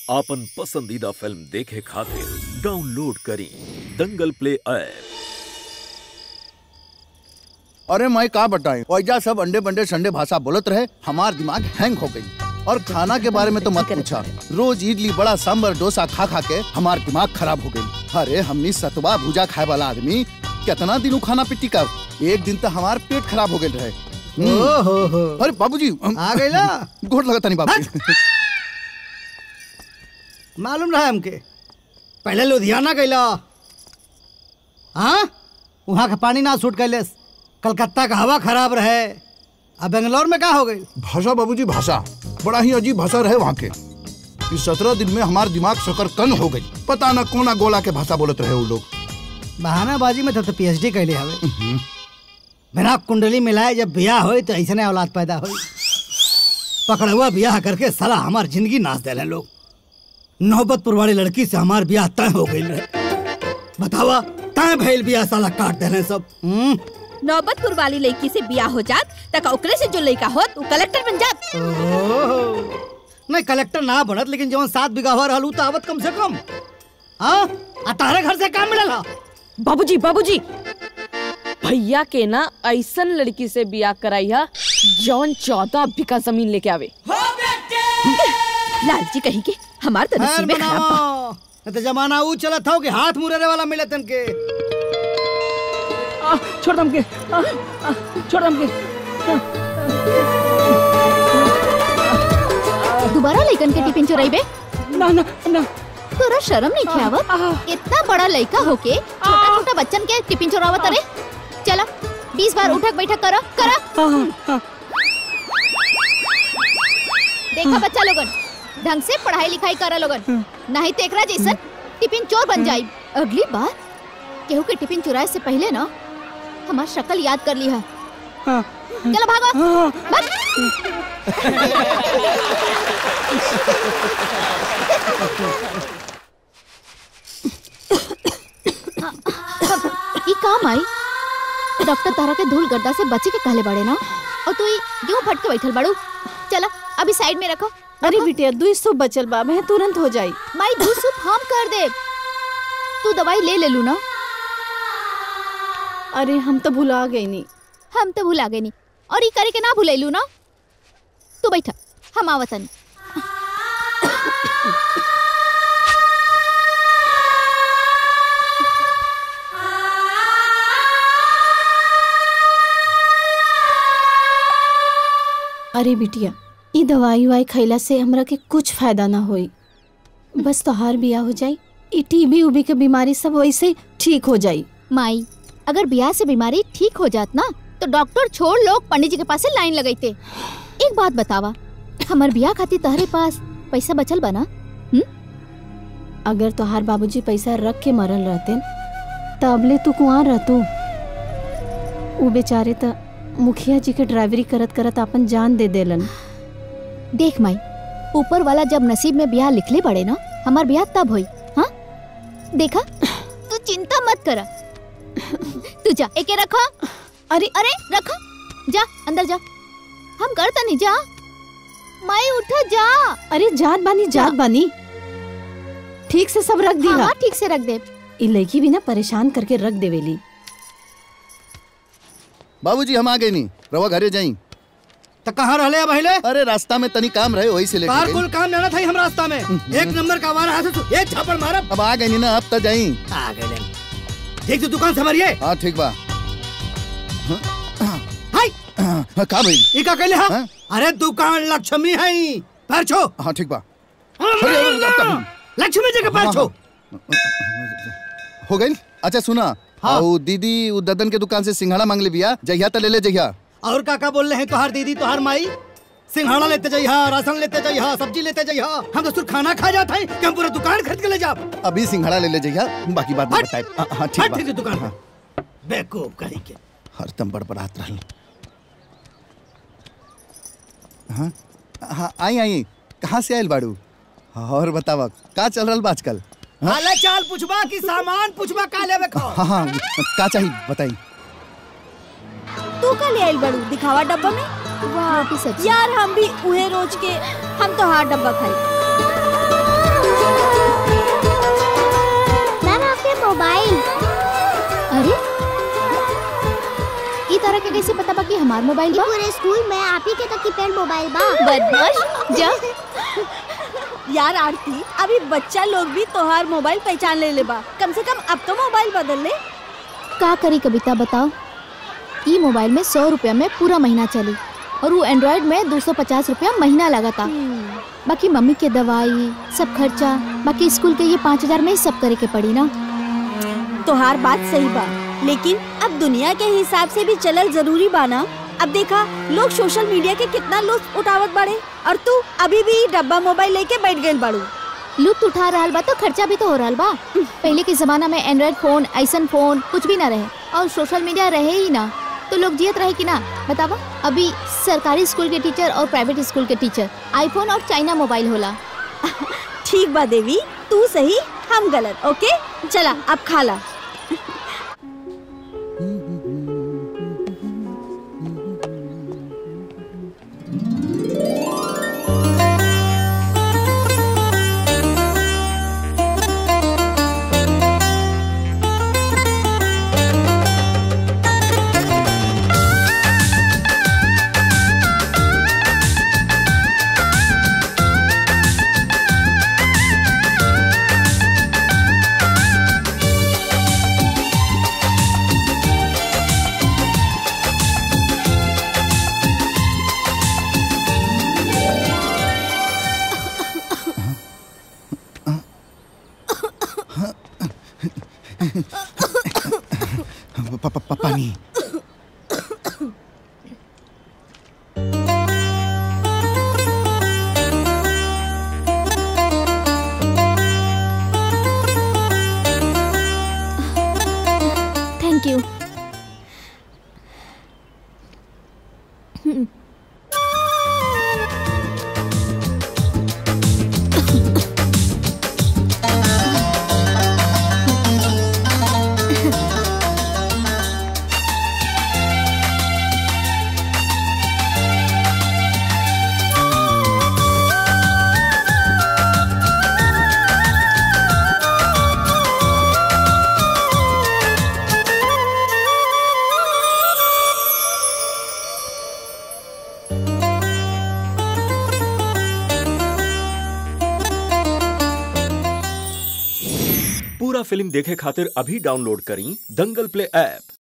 आपन पसंदीदा फिल्म देखे खातिर डाउनलोड करी दंगल प्ले ऐप अरे मैं का बताएं वैजा सब अंडे बंडे संडे भाषा बोलत रहे हमार दिमाग हैंग हो गई और खाना के बारे में तो मत पूछा रोज इडली बड़ा सांबर डोसा खा खा के हमार दिमाग खराब हो गई अरे हमनी सतवा भुजा खाए वाला आदमी कितना दिन उ खाना पिट्टी का एक दिन तो हमार पेट खराब हो गए रहे हम्म। ओहो हो अरे बाबूजी हम- आ गईला गोट लगता नहीं बाबू मालूम रहा हमके पहले लुधियाना गईला हाँ वहाँ का पानी ना सूट कैलेस कलकत्ता का हवा खराब रहे अब बेंगलोर में का हो गई भाषा बाबूजी भाषा बड़ा ही अजीब भाषा रहे वहाँ के इस सत्रह दिन में हमार दिमाग शकरकंद हो गई पता न कोना गोला के भाषा बोलत रहे वो लोग बहानाबाजी में तो, तो पीएचडी कैले हवे बिना कुंडली मिलाए जब ब्याह होई तो ऐसे औलाद पैदा होई पकड़ुआ ब्याह करके साला हमार जिंदगी नाच देले लोग नौबतपुर वाली लड़की से हमार ब्याह तय हो गई रहे बतावा तय भइल ब्याह साला काट देले सब हम्म नौबतपुर वाली लड़की से बियाह हो जात तक ओकरे से जो लड़का होत वो कलेक्टर बन जात ओहो। नहीं कलेक्टर ना बढ़त लेकिन जवन सात बीघा हुआ रहलू तो आवत कम से कम हाँ आ तारे घर से काम मिलल हा? बाबूजी बाबूजी भैया के ना ऐसन लड़की से बियाह कराई है जौन चौदह बीघा जमीन लेके आवे लालची कही के हमार तो खैर नसीबे खराब बा बनाओ नहीं तो जमाना ऊ चलत हो कि हाथ मुरेरे वाला मिले तनके आ, छोड़ दम के आ, आ, छोड़ दम के दोबारा लइकन के टिफिन चुराइबे ना ना ना तोरा शर्म नहीं खियावत इतना बड़ा लइका होके छोटा छोटा बच्चन के टिफिन चुरावत अरे चला बीस बार उठक बैठक करो करो देखा बच्चा लोगन ढंग से पढ़ाई लिखाई करा लोगन नहीं तो एकरा जैसन टिफिन चोर बन जाई अगली बार केहू के टिफिन चुराए से पहले ना हमार शक्ल याद कर ली है चलो भागो भाग। ई काम आई डॉक्टर तारा के धूल गड्ढा से बचे के कहले बड़े ना और तू ई क्यों फट के बैठल बड़ू चला अभी साइड में रखो अरे बिटिया दुई सौ बचल बा मैं तुरंत हो जाई माई दूध सूप हम कर दे तू दवाई ले ले लू ना अरे हम तो भुला गई नी हम तो भुला गए नी और ई करे के ना भुलैलू ना तू बैठा हम आवतन अरे बिटिया ई दवाई वाई खैला से हमरा के कुछ फायदा ना होई बस तोहार बिया हो जाई ई टीबी उबी के बीमारी सब वैसे ठीक हो जाई माई अगर ब्याह से बीमारी ठीक हो जात ना तो डॉक्टर छोड़ लोग पंडित जी के पास से लाइन लगैते एक बात बतावा हमर ब्याह खातिर तहरे पास पैसा बचल बना अगर तोहार बाबूजी पैसा रख के मरल रहते तबले तू कुआं रहतू उ बेचारे त मुखिया जी के ड्राइवरी करत करत अपन जान दे देलन देख माई ऊपर वाला जब नसीब में ब्याह लिखले पड़े ना हमार ब्याह तब होई हाँ देखा तू चिंता मत करा तू जा एके रखो अरे अरे रखो जा अंदर जा हम करता नहीं जा माई उठ जा अरे जात बानी जात बानी ठीक से सब रख दी हाँ, हाँ ठीक से रख दे ई लड़की भी ना परेशान करके रख देवेली बाबूजी हम आ गए नहीं रवा घरे जाई तो कहाँ रहले अब पहले अरे रास्ता में तनी काम रहे वही से लेके कार गई। कुल काम लेना था हम रास्ता में एक नंबर का वारा हाथ से एक छापड़ मारा अब आ गए नहीं ना अब तक जाई आ गए ले। ठीक से दुकान से भरिए हाँ ठीक बा हाय हाँ, का भाई ई का कहले हा हाँ? अरे दुकान लक्ष्मी है पैर छो हाँ ठीक बा अरे, अरे, अब तक लक्ष्मी जी के पैर हाँ, छो हो गई अच्छा सुना हाँ। हाँ दीदी उ ददन के दुकान से सिंघाड़ा मांग ले बिया जहिया त ले ले जहिया और का का बोल रहे हैं तोहार दीदी तोहार माई सिंघाड़ा लेते जाइहा राशन लेते जाइहा सब्जी लेते जाइहा हम तो सिर्फ खाना खा जाते हैं कि हम पूरा दुकान खरीद के ले जा अभी सिंघाड़ा ले ले जहिया बाकी बात में हट। बताए हाँ, हाँ ठीक हट बा ठीक है दुकान हाँ, पे बेवकूफ कहीं के हरदम बड़बड़ात रहल हाँ हाँ आई आई कहाँ से आयल बाड़ू और बतावा का चल रहल बा आजकल हाँ? हाले चाल पूछबा कि सामान पूछबा का लेवे खो हाँ हाँ का चाहिए बताई तू का ले आइल बड़ू दिखावा डब्बा में रोटी सब्जी यार हम भी उहे रोज के हम तो हार डब्बा खाई तोरा के कैसे पता बा कि हमार मोबाइल बा पूरे स्कूल में आप ही के तो कीपैड मोबाइल बा बदमाश जा यार आरती अभी बच्चा लोग भी तोहार मोबाइल पहचान ले ले बा कम से कम अब तो मोबाइल बदल ले का करी कविता बताओ ई मोबाइल में सौ रुपया में पूरा महीना चली और वो एंड्रॉइड में दो सौ पचास रुपया महीना लगा था बाकी मम्मी के दवाई सब खर्चा बाकी स्कूल के ये पाँच हजार में ही सब करे के पड़ी ना तोहार बात सही बा लेकिन अब दुनिया के हिसाब से भी चलल जरूरी बा ना अब देखा लोग सोशल मीडिया के कितना लुत्फ उठावत बाड़े और तू अभी भी डब्बा मोबाइल लेके बैठ गइल बाड़ू लुत्फ उठा रहा बा तो खर्चा भी तो हो रहा बा पहले के जमाना में एंड्रॉइड फोन ऐसन फोन कुछ भी ना रहे और सोशल मीडिया रहे ही ना तो लोग जियत रहे कि ना बतावा अभी सरकारी स्कूल के टीचर और प्राइवेट स्कूल के टीचर आईफोन और चाइना मोबाइल होला ठीक बा देवी तू सही हम गलत ओके चला अब खा ला प- प- प- पानी थैंक यू पूरा फिल्म देखे खातिर अभी डाउनलोड करी दंगल प्ले ऐप